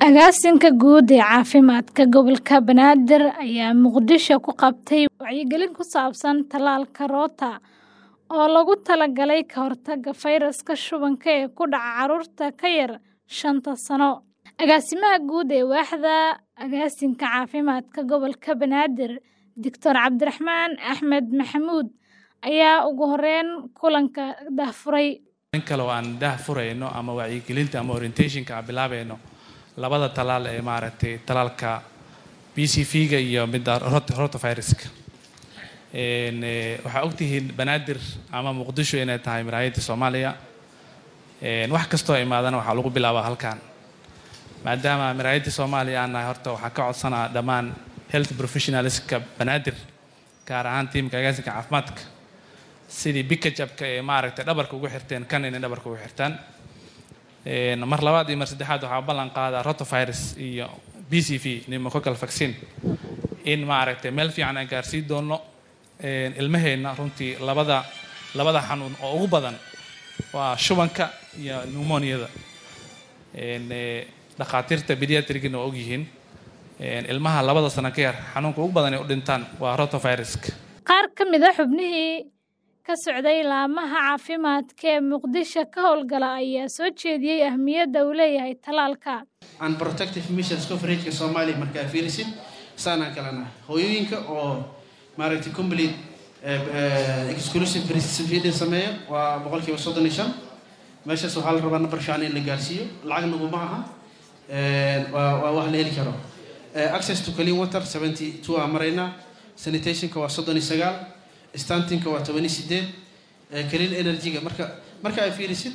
Agaasinka Guud ee Caafimaadka Gobolka Banaadir ayaa Muqdisho ku qabtay wacyigelin ku saabsan tallaalka Rota oo loogu talagalay ka hortagga fayraska shubanka ee ku dhaca carruurta ka yar shanta sano. Agaasimaha Guud ee Waaxda Agaasinka Caafimaadka Gobolka Banaadir, Dr. Cabdiraxmaan Axmed Maxamuud ayaa ugu horeyn kulanka daahfuray. in kale oo aan daah furayno ama wacyigelinta ama orientationka aan bilaabayno labada talaal ee maaragtay talaalka b c v-ga iyo midda rot- rotaviruska Een, eh, waxaa ogtihiin banaadir ama muqdisho inay tahay maraayadda soomaaliya Een, wax kastoo imaadana waxaa lagu bilaabaa halkan maadaama maraayadda soomaaliya aan nahay horta waxaa ka codsanaa dhammaan health professionalska banaadir gaar ahaan tiimka agaasinka caafimaadka sidii bikajabka ee maaragtay dhabarka ugu xirteen kan inay dhabarka ugu xirtaan Een, mar labaad iyo mar saddexaad waxaa ballan qaadaa rotavirus iyo b c v pneumococcal vaccine in maaragtay meel fiican aan gaarsiin doono Een, ilmaheenna runtii labada labada xanuun oo ugu badan waa shubanka iyo pneumoniada Een, eh, dhakhaatiirta pediatrigina waa ogyihiin Een, ilmaha labada sano ka yar xanuunka ugu badan ay u dhintaan waa rotaviruska Qaar ka mid ah xubnihii ka socday laamaha caafimaadka ee Muqdisho ka howlgala ayaa soo jeediyey ahmiyadda uu leeyahay tallaalka. aan protective missions coverageka soomaaliya markaa fiirisid saanaan kalena hooyooyinka oo maaragtay complete eh, eh, exclusive breastfeeding sameeya waa boqolkiiba soddon iyo shan meeshaas waxaa la rabaa number fiican in la gaarsiiyo lacag naguma aha Eh, waa waa wax la heli karo Eh, access to clean water seventy two aan maraynaa sanitationka waa soddon iyo sagaal stantinka waa toban iyo sideed Eh, clean energyga marka marka ay fiirisid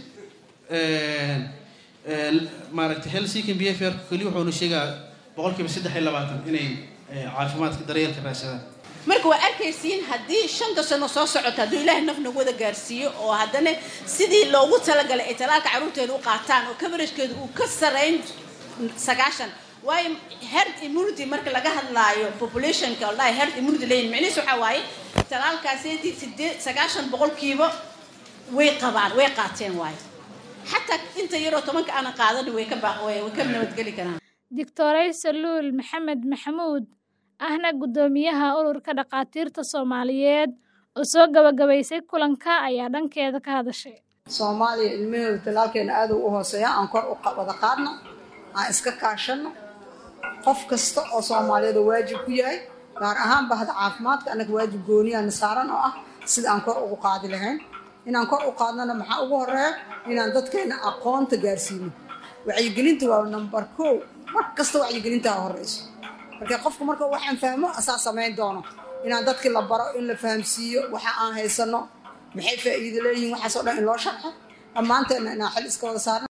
eh, eh, maaragtay health seeking behavior keli wuxuuna sheegaa boqolkiiba saddex iyo labaatan inay eh, caafimaadka daryeelka raadsadaan marka waa arkaysiin haddii shanta sano soo socota hadduu ilaahay naf nagu wada gaarsiiyo oo haddana sidii loogu talagalay ay talaalka carruurteeda u qaataan oo coveragkeedu uu ka sarayn sagaashan waayo herd immunity marka laga hadlaayo populationka wallahi herd immunity leeyihin micnihiis waxaa waaye talaalkaasi sideed sagaashan boqolkiiba way qabaan way qaateen waayo xataa inta yaroo tobanka aanan qaadanin way ka ba- way way ka nabadgeli karaan Dr. Saluul Maxamed Maxamuud ahna guddoomiyaha ururka dhakhaatiirta Soomaaliyeed oo soo gabagabaysay kulanka ayaa dhankeeda ka hadashay. soomaaliya ilmahooda talaalkeena aad u hooseeya aan kor u qa- wada qaadno aan iska kaashano qof kasta oo soomaaliyeed oo waajib ku yahay gaar ahaan bahda caafimaadka annaga waajib gooniyaana saaran oo ah sida aan kor ugu qaadi lahayn inaan kor u qaadnana maxaa ugu horeeya inaan dadkeena aqoonta gaarsiino wacyigelinta waa number kow mar kasta wacyigelinta ha horeyso marka qofku marka waxaan fahmo asaa samayn doono inaan dadkii la baro in la fahamsiiyo waxa aan haysano maxay faa'iido leeyihiin waxaas oo dhan in loo sharxo dhammaanteedna inaan xil iska wada saarno